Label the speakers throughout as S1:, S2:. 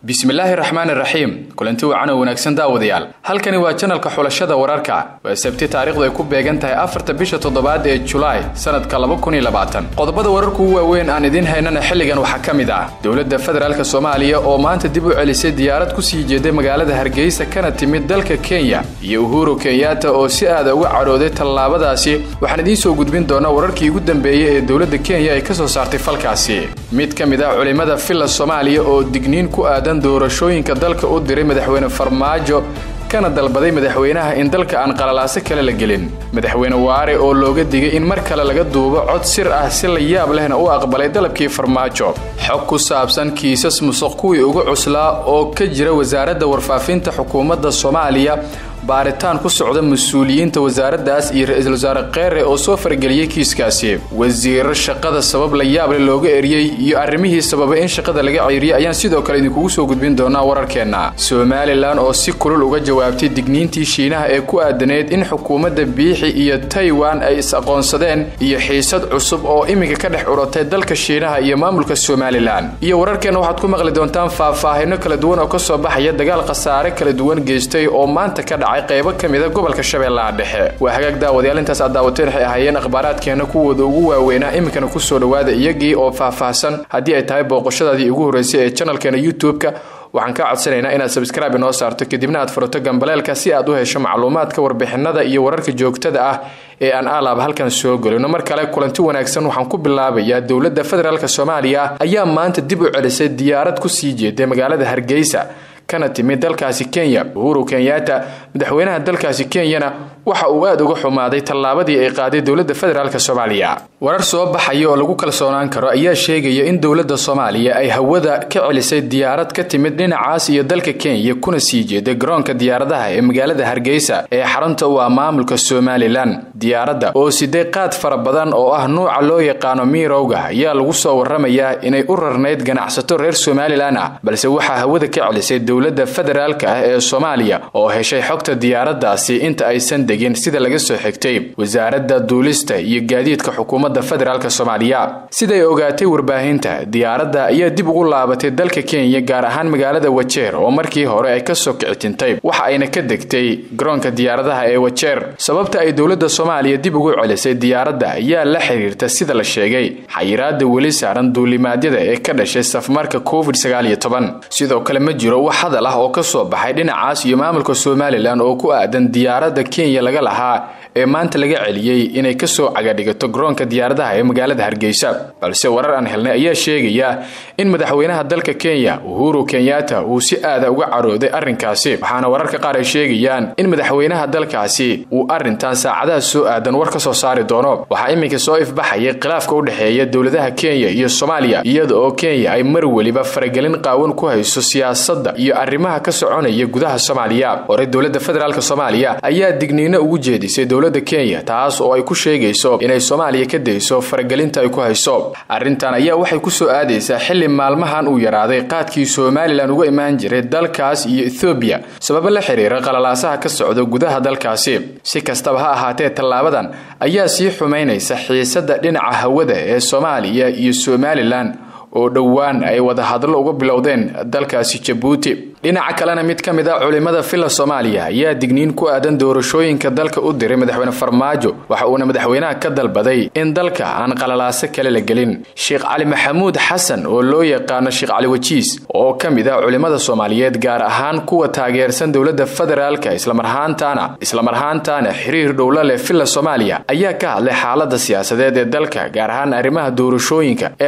S1: bismillaahi raxmaani raxiim kulanti wacan oo wanaagsan daawadayaal halkani waa janalka xulashada wararka waa sabti taariikhdu ay ku beegan tahay afarta bisha toddobaad ee julaay sanadka qodobada wararku u waaweyn aan idiin haynana xilligan waxaa ka mid ah dowladda federaalk soomaaliya oo maanta dib u celisay diyaarad kusii jeeday magaalada hargeysa kana timid dalka kenya iyo uhuru kenyaata oo si aada uga cadhooday tallaabadaasi waxaan idiin soo gudbin doonaa wararkii ugu dambeeyey ee dowladda kenya ay ka soo saartay falkaasi mid ka mid ah culimmada villa soomaaliya oo digniin ku aadan doorashooyinka dalka u diray madaxweyne farmaajo kana dalbaday madaxweynaha in dalka aan qalalaaso kale la gelin madaxweyne waare oo looga digay in mar kale laga duubo cod sir ah si la yaab lehna u aqbalay dalabkii farmaajo xog ku saabsan kiisas musuq kuwii ugu cuslaa oo ka jira wasaaradda warfaafinta xukuumadda soomaaliya baaritaan ku socda mas-uuliyiinta wasaaraddaas iyo ra-iisul wasaare kheere oo soo farageliyey kiiskaasi wasiiro shaqada sabab la yaable looga eriyey iyo arrimihii sababay in shaqada laga ceyriyey ayaan sidoo kale idinkugu soo gudbin doonaa wararkeenna somalilan oo si kulul uga jawaabtay digniintii shiinaha ee ku aadaneyd in xukuumadda biixi iyo taiwan ay is-aqoonsadeen iyo xiisad cusub oo iminka ka dhex curatay dalka shiinaha iyo maamulka somalilan iyo wararkeenna waxaad ku maqli doontaan faahfaahino kala duwan oo ka soo baxaya dagaal khasaare kala duwan geystay oo maanta ka dhacay qaybo ka mida gobolka shabeellaha dhexe waa hagaag daawadayaal intaas aad daawateen waxay ahaayeen akhbaaraadkeena kuwooda ugu waaweynaa iminkana kusoo dhowaada iyagii oo faahfaahsan haddii ay tahay booqashadaadii ugu horreysay ee janalkeena youtube-ka waxaan kaa codsanaynaa inaad sabskraibe inoo saarto kadibna aad furato gambaleelka si aad u hesho macluumaadka warbixinada iyo wararka joogtada ah ee aan alaab halkan soo gelino mar kale kulanti wanaagsan waxaan ku bilaabayaa dowladda federaalk soomaaliya ayaa maanta dib u celisay diyaarad kusii jeeday magaalada hargeysa kana timid dalkaasi kenya uhuru kenyaata madaxweynaha dalkaasi kenyana waxa uu aada uga xumaaday tallaabadii ay qaaday dowladda federaalk soomaaliya warar soo baxaya oo lagu kalsoonaan karo ayaa sheegaya in dowladda soomaaliya ay hawada ka celisay diyaarad ka timid dhinacaas iyo dalka kenya kuna sii jeeday garoonka diyaaradaha ee magaalada hargeysa ee xarunta u ah maamulka somalilan diyaaradda oo siday qaad fara badan oo ah nuuca loo yaqaano miirowga ayaa lagu soo waramayaa inay u rarnayd ganacsato reer somalilan ah balse waxaa hawada ka celisay dowladda federaalka ah ee soomaaliya oo heshay xogta diyaaradaasi inta aysan degin sida laga soo xigtay wasaaradda duulista iyo gaadiidka xukuumadda federaalk soomaaliya siday ogaatay warbaahinta diyaaradda ayaa dib ugu laabatay dalka kenya gaar ahaan magaalada wajeer oo markii hore ay kasoo kicitintay waxa ayna ka degtay garoonka diyaaradaha ee wajeer sababta ay dowladda soomaaliya dib ugu celisay diyaaradda ayaa la xiriirta sida la sheegay xayiraada weli saaran duulimaadyada ee ka dhashay safmarka covid sidoo kale ma jiro wax hadal ah oo ka soo baxay dhinacaas iyo maamulka somalilan oo ku aadan diyaaradda kenya laga lahaa ee maanta laga celiyey inay kasoo cagadhigato garoonka diyaaradaha ee magaalada hargeysa balse warar aan helnay ayaa sheegaya in madaxweynaha dalka kenya uhuru kenyaata uu si aada uga carooday arrinkaasi waxaana wararka qaar ay sheegayaan in madaxweynaha dalkaasi uu arrintan saacadaha soo aadan war ka soo saari doono waxaa iminka soo ifbaxayay khilaafka u dhexeeya dowladaha kenya iyo soomaaliya iyada oo kenya ay mar weliba faragelin qaawan ku hayso siyaasadda iyo arrimaha ka soconaya gudaha soomaaliya hore dowladda federaalk soomaaliya ayaa digniino ugu jeedisay dowladda kenya taas oo ay ku sheegayso inay soomaaliya ka dayso faragelinta ay ku hayso arrintan ayaa waxay kusoo aadaysaa xilli maalmahan uu yaraaday qaadkii somalilan uga imaan jiray dalkaas iyo ethoobiya sababo la xiriira qalalaasaha ka socda gudaha dalkaasi si kastaba ha ahaatee tallaabadan ayaa sii xumaynaysa xiisadda dhinaca hawada ee soomaaliya iyo somalilan oo dhowaan ay wadahadlo uga bilowdeen dalkaasi jabuuti dhinaca kalena mid ka mid ah culimmada villa soomaaliya ayaa digniin ku aadan doorashooyinka dalka u diray madaxweyne farmaajo waxa uuna madaxweynaha ka dalbaday in dalka aan qalalaaso kale la gelin sheekh cali maxamuud xasan oo loo yaqaano sheekh cali wajiis oo ka mid ah culimmada soomaaliyeed gaar ahaan kuwa taageersan dowladda federaalka islamarhaantaana islamarhaantaana xiriir dhowla leh villa soomaaliya ayaa ka hadlay xaalada siyaasadeed ee dalka gaar ahaan arrimaha doorashooyinka ee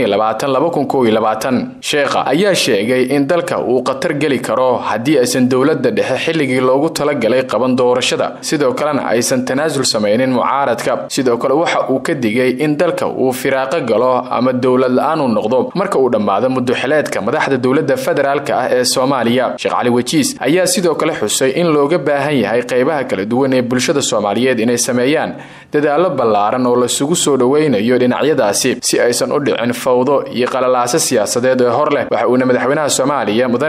S1: sheekha ayaa sheegay in dalka uu qatar geli karo haddii aysan dowladda dhexe xilligii loogu talagalay qaban doorashada sidoo kalena aysan tanaasul samaynin mucaaradka sidoo kale waxa uu ka digay in dalka uu firaaqo galo ama dowlad la-aan uu noqdo marka uu dhammaado muduxileedka madaxda dowladda federaalk ah ee soomaaliya sheekh cali wajiis ayaa sidoo kale xusay in looga baahan yahay qaybaha kala duwan ee bulshada soomaaliyeed inay sameeyaan dadaallo ballaaran oo lasugu soo dhoweynayo dhinacyadaasi si aysan u dhicin fawdo iyo qalalaaso siyaasadeed ee hor leh waxa uuna madaxweynaha soomaaliya mudane maxamed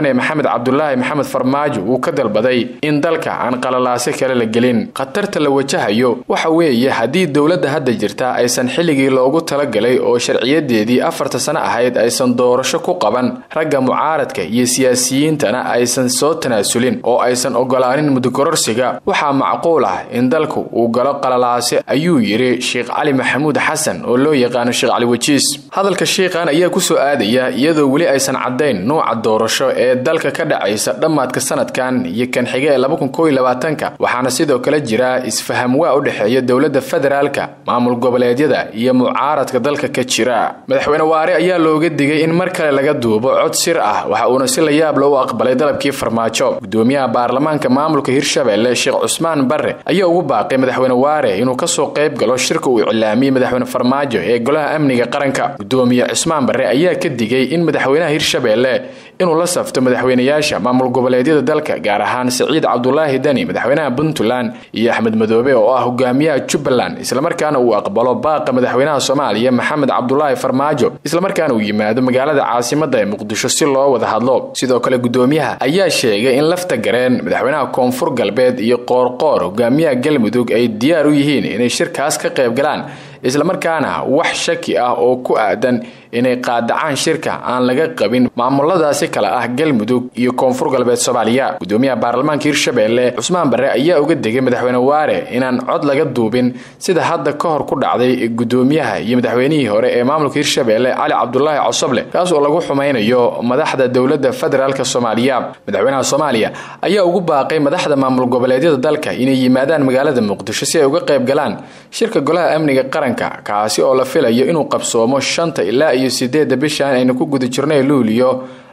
S1: cabdulaahi maxamed farmaajo uu ka dalbaday in dalka aan qalalaase kale la gelin khatarta la wajahayo waxa weeye haddii dowladda hadda jirta aysan xilligii loogu talagalay oo sharciyadeedii afarta sano ahayd aysan doorasho ku qaban ragga mucaaradka iyo siyaasiyiintana aysan soo tanaasulin oo aysan ogolaanin mudukororsiga waxaa macquul ah in dalku uu galo qalalaase ayuu yidhi sheekh cali maxamuud xasan oo loo yaqaano sheekh cali wejiis hadalka sheikhan ayaa kusoo aadaya iyadoo weli aysan caddayn nuuca doorasho ee dalka ka dhacaysa dhammaadka sanadkan iyo kan xiga ee labakunkoylabaatanka waxaana sidoo kale jira isfaham waa u dhexeeya dowladda federaalka maamul goboleedyada iyo mucaaradka dalka ka jira madaxweyne waare ayaa looga digay in mar kale laga duubo cod sir ah waxa uuna si la yaab leh u aqbalay dalabkii farmaajo gudoomiyaha baarlamaanka maamulka hirshabelle sheekh cusmaan barre ayaa ugu baaqay madaxweyne waare inuu kasoo qayb galo shirka uu iclaamiyey madaxweyne farmaajo ee golaha amniga qaranka gudoomiye cusmaan barre ayaa ka digay in madaxweynaha hirshabelle inuu la safto madaxweynayaasha maamul goboleedyada dalka gaar ahaan siciid cabdulaahi deni madaxweynaha puntland iyo axmed madoobe oo ah hogaamiyaha jubbaland islamarkaana uu aqbalo baaqa madaxweynaha soomaaliya maxamed cabdulaahi farmaajo islamarkaana uu yimaado magaalada caasimada ee muqdisho si loo wada hadlo sidoo kale gudoomiyaha ayaa sheegay in lafta gareen madaxweynaha koonfur galbeed iyo qoorqoor hogaamiyaha galmudug ay diyaar u yihiin inay shirkaas ka qayb galaan islamarkaana wax shaki ah oo ku aadan inay qaadacaan shirka aan laga qabin maamuladaasi kale ah galmudug iyo koonfur galbeed soomaaliya gudoomiyaha baarlamaanka hirshabelle cusmaan barre ayaa uga degay madaxweyne waare inaan cod laga duubin sida hadda ka hor ku dhacday gudoomiyaha iyo madaxweynihii hore ee maamulka hirshabelle cali cabdulaahi cosoble kaas oo lagu xumaynayo madaxda dowladda federaalk soomaaliya madaxweynaha soomaaliya ayaa ugu baaqay madaxda maamul goboleedyada dalka inay yimaadaan magaalada muqdisho si ay uga qayb galaan shirka golaha amniga qaranka kaasi oo la filayo inuu qabsoomo shanta ilaa iyo sideedda bishan aynu ku guda jirnay luuliyo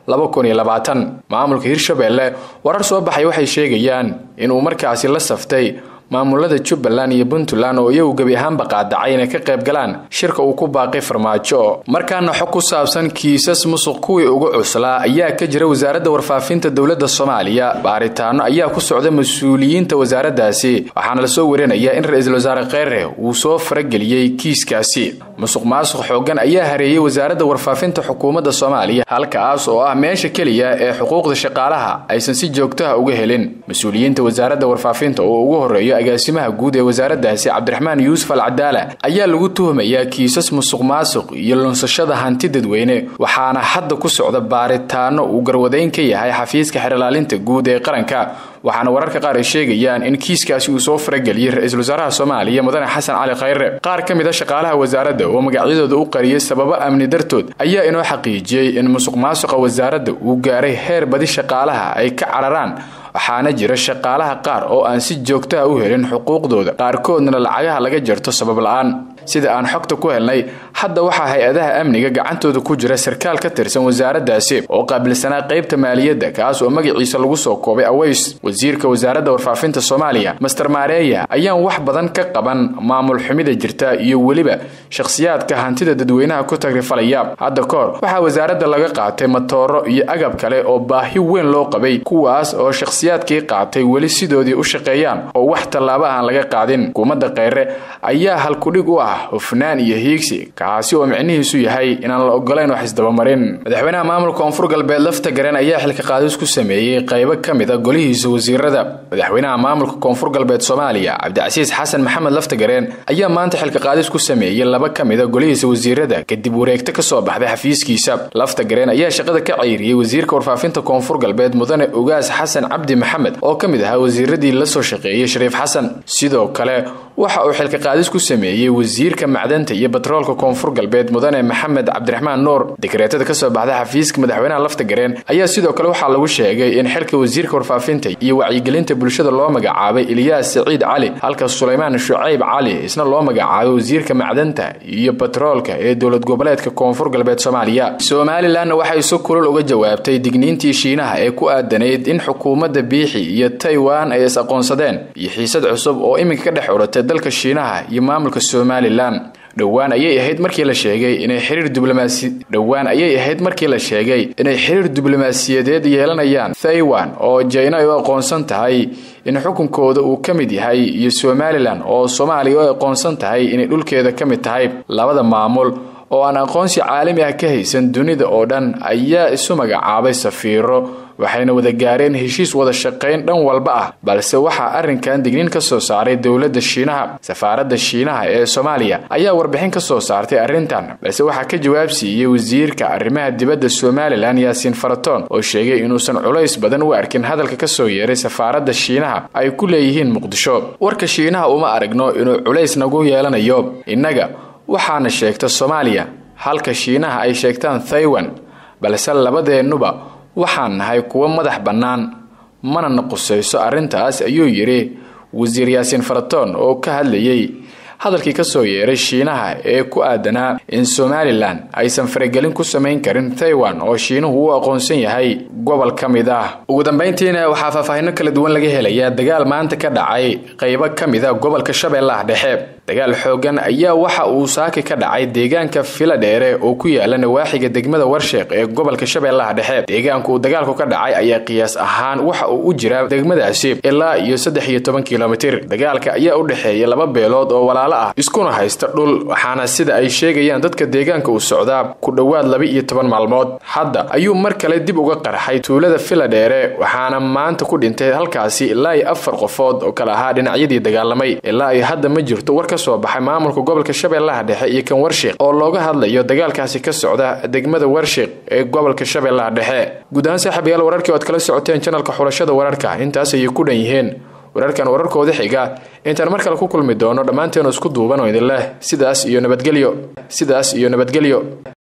S1: maamulka hirshabelle warar soo baxay waxay sheegayaan inuu markaasi la saftay maamulada jubbaland iyo puntland oo iyagu gebi ahaanba qaadacay inay ka qayb galaan shirka uu ku baaqay farmaajo markaana xog ku saabsan kiisas musuq kuwii ugu cuslaa ayaa ka jira wasaaradda warfaafinta dowladda soomaaliya baaritaano ayaa ku socda mas-uuliyiinta wasaaraddaasi waxaana lasoo warinayaa in ra-iisul wasaare kheyre uu soo farageliyey kiiskaasi musuq maasuq xoogan ayaa hareeyey wasaaradda warfaafinta xukuumadda soomaaliya halkaas oo ah meesha keliya ee xuquuqda shaqaalaha aysan si joogtaha uga helin mas-uuliyiinta wasaaradda warfaafinta oo ugu horeeyo agaasimaha guud ee wasaaraddaasi cabdiraxmaan yuusuf al cadaala ayaa lagu tuhumayaa kiisas musuq maasuq iyo lunsashada hanti dadweyne waxaana hadda ku socda baaritaano uu garwadayn ka yahay xafiiska xerilaalinta guud ee qaranka waxaana wararka qaar ay sheegayaan in kiiskaasi uu soo farageliyey ra-iisul wasaaraha soomaaliya mudane xasan cali khayre qaar ka mid a shaqaalaha wasaaradda oo magacyadooda u qariyay sababo amni dartood ayaa inoo xaqiijiyey in musuq maasuqa wasaaradda uu gaaray heer badi shaqaalaha ay ka cararaan waxaana jira shaqaalaha qaar oo aan si joogtaha u helin xuquuqdooda qaarkoodna lacagaha laga jarto sabab la-aan sida aan xogta ku helnay hadda waxaa hay-adaha amniga gacantooda ku jira sarkaal ka tirsan wasaaraddaasi oo qaabilsanaa qaybta maaliyadda kaas oo magaciisa lagu soo koobay aways wasiirka wasaaradda warfaafinta soomaaliya master maareeya ayaan wax badan ka qaban maamul xumida jirta iyo weliba shakhsiyaadka hantida dadweynaha ku tagrifalaya hadda ka hor waxaa wasaaradda laga qaatay matooro iyo agab kale oo baahi weyn loo qabay kuwaas oo shakhsiyaadkii qaatay weli sidoodii u shaqeeyaan oo wax tallaabo aan laga qaadin hukuumadda kheyre ayaa halkudhig u ah hufnaan iyo hiigsi kaasi oo micnihiisu yahay inaan la ogolayn wax isdabamarin madaxweynaha maamulka koonfur galbeed lafta garen ayaa xilka qaadis ku sameeyey qaybo ka mid a golihiisa wasiirada madaxweynaha maamulka koonfur galbeed soomaaliya cabdicasiis xasan maxamed lafta gareen ayaa maanta xilka qaadis ku sameeyey laba ka mid a golihiisa wasiirada kadib wareegto ka soo baxday xafiiskiisa lafta gareen ayaa shaqada ka ceyriyey wasiirka warfaafinta koonfur galbeed mudane ogaas xasan cabdi maxamed oo ka mid ahaa wasiiradii la soo shaqeeyey shariif xasan sidoo kale waxa uu xilka qaadis ku sameeyey wasiirka macdanta iyo batroolka koonfur galbeed mudane maxamed cabdiraxmaan nuur dekreetada kasoo baxda xafiiska madaxweynaha lafta gareen ayaa sidoo kale waxaa lagu sheegay in xilka wasiirka warfaafinta iyo wacyigelinta bulshada loo magacaabay ilyaas saciid cali halka sulaymaan shucayb cali isna loo magacaabay wasiirka macdanta iyo batroolka ee dowlad goboleedka koonfur galbeed soomaaliya somalilanna waxay si kulul uga jawaabtay digniintii shiinaha ee ku aadanayd in xukuumadda biixi iyo taiwan ay is aqoonsadeen iyo xiisad cusub oo iminka ka dhex uratay dalka shiinaha iyo maamulka somalilan dhowaan ayay ahayd markii la sheegay inay xiriir diblomaasi dhowaan ayay ahayd markii la sheegay inay xiriir diblomaasiyadeed yeelanayaan taiwan oo jina ay u aqoonsan tahay in xukunkooda uu ka mid yahay iyo somalilan oo soomaaliya u aqoonsan tahay inay dhulkeeda ka mid tahay labada maamul oo aan aqoonsi caalami ah ka haysan dunida oo dhan ayaa isu magacaabay safiiro waxayna wada gaareen heshiis wada shaqayn dhan walba ah balse waxaa arrinkan digniin ka soo saaray dowladda shiinaha safaaradda shiinaha ee soomaaliya ayaa warbixin ka soo saartay arrintan balse waxaa ka jawaab siiyey wasiirka arrimaha dibadda somalilan yaasiin faratoon oo sheegay inuusan culays badan u arkin hadalka ka soo yeeray safaaradda shiinaha ay ku leeyihiin muqdisho warka shiinaha uma aragno inuu culays nagu yeelanayo innaga waxaana sheegta soomaaliya halka shiinaha ay sheegtaan thaiwan balse labadeennuba waxaan nahay kuwo madax bannaan mana na qusayso arrintaas ayuu yidhi wasiir yaasiin faratoon oo ka hadlayay hadalkii ka soo yeeray shiinaha ee ku aadanaa in somalilan aysan faragelin ku samayn karin taiwan oo shiinuhu u aqoonsan yahay gobol ka mid ah ugu dambayntiina waxaa faahfaahino kala duwan laga helayaa dagaal maanta ka dhacay qaybo ka mid a gobolka shabeellaha dhexe dagaal xoogan ayaa waxa uu saaki ka dhacay deegaanka filadheere oo ku yaala nawaaxiga degmada warsheeq ee gobolka shabeellaha dhexe deegaanka uu dagaalku ka dhacay ayaa qiyaas ahaan waxa uu u jiraa degmadaasi ilaa iyo saddex iyo toban kilomitir dagaalka ayaa u dhexeeya laba beelood oo walaalo ah iskuna haysta dhul waxaana sida ay sheegayaan dadka deegaanka uu socdaa ku dhowaad laba iyo toban maalmood hadda ayuu mar kale dib uga qarxay tuulada filadheere waxaana maanta ku dhintay halkaasi ilaa iyo afar qofood oo kale ahaa dhinacyadii dagaalamay ilaa iyo hadda ma jirto war ka soo baxay maamulka gobolka shabeellaha dhexe iyo kan warshiiq oo looga hadlayo dagaalkaasi ka socda degmada warshiiq ee gobolka shabeellaha dhexe guud ahaan saaxiibayaal wararkii ood kala socoteen janalka xulashada wararka intaas ayay ku dhan yihiin wararkan wararkooda xiga intaan mar kale ku kulmi doono dhammaanteenu isku duuban oo idin leh sidaas iyo nabadgelyo sidaas iyo nabadgelyo